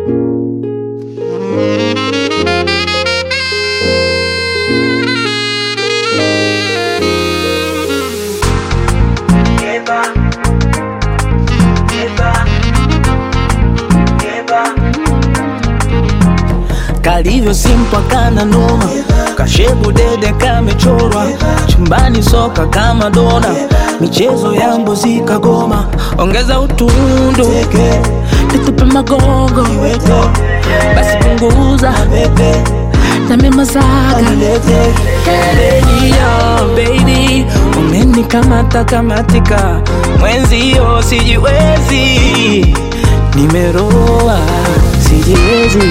kalivyo simpwa kana noma kashebu dede kamechorwa chumbani soka kama dona michezo ya mbuzi kagoma ongeza utundu nitupe magogo basi punguza na mimazaga Yo, baby umenikamata kamatika mwenzio sijiwezi nimeroa sijiwezi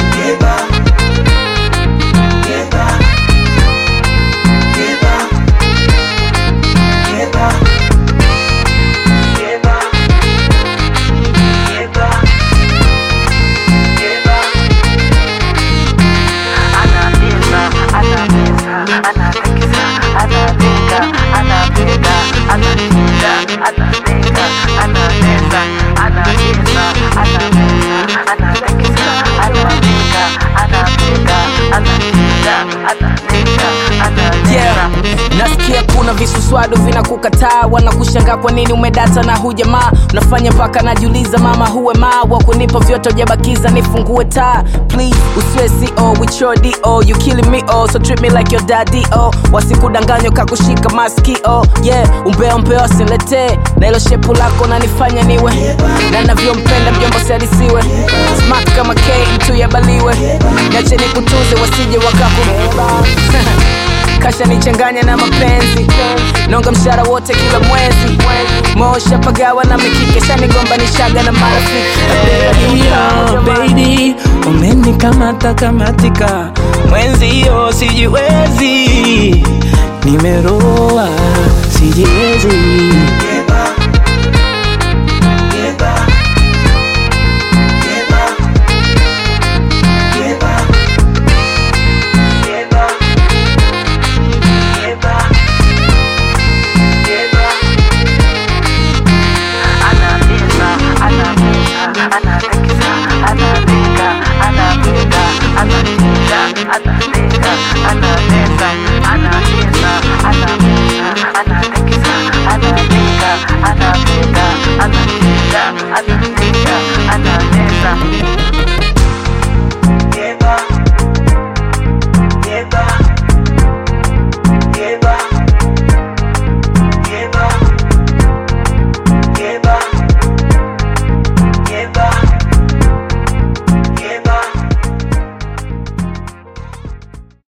Yeah. Nasikia kuna visuswadu vinakukataa, wanakushangaa kwa nini umedata na hujamaa. Unafanya mpaka najiuliza, mama huwe maa wa kunipa vyote hujabakiza, nifungue taa please, usiwe CO with your DO, you killing me oh, so treat me like your daddy oh. Wasikudanganywa kakushika maskio yeah, umbea umbea wasiletee na hilo shepu lako nanifanya niwe na navyompenda mjomba siadisiwe smart kama K mtu yabaliwe, niache nikutuze wasije wakaku kasha nichanganya na mapenzi nonga mshara wote kila mwezi mosha pagawa na mikike shanigombanishaga na marafiki Yo, baby umenikamata kamatika mwenzio sijiwezi nimeroa sijiwezi Anapika, anapika, anapika, anapika,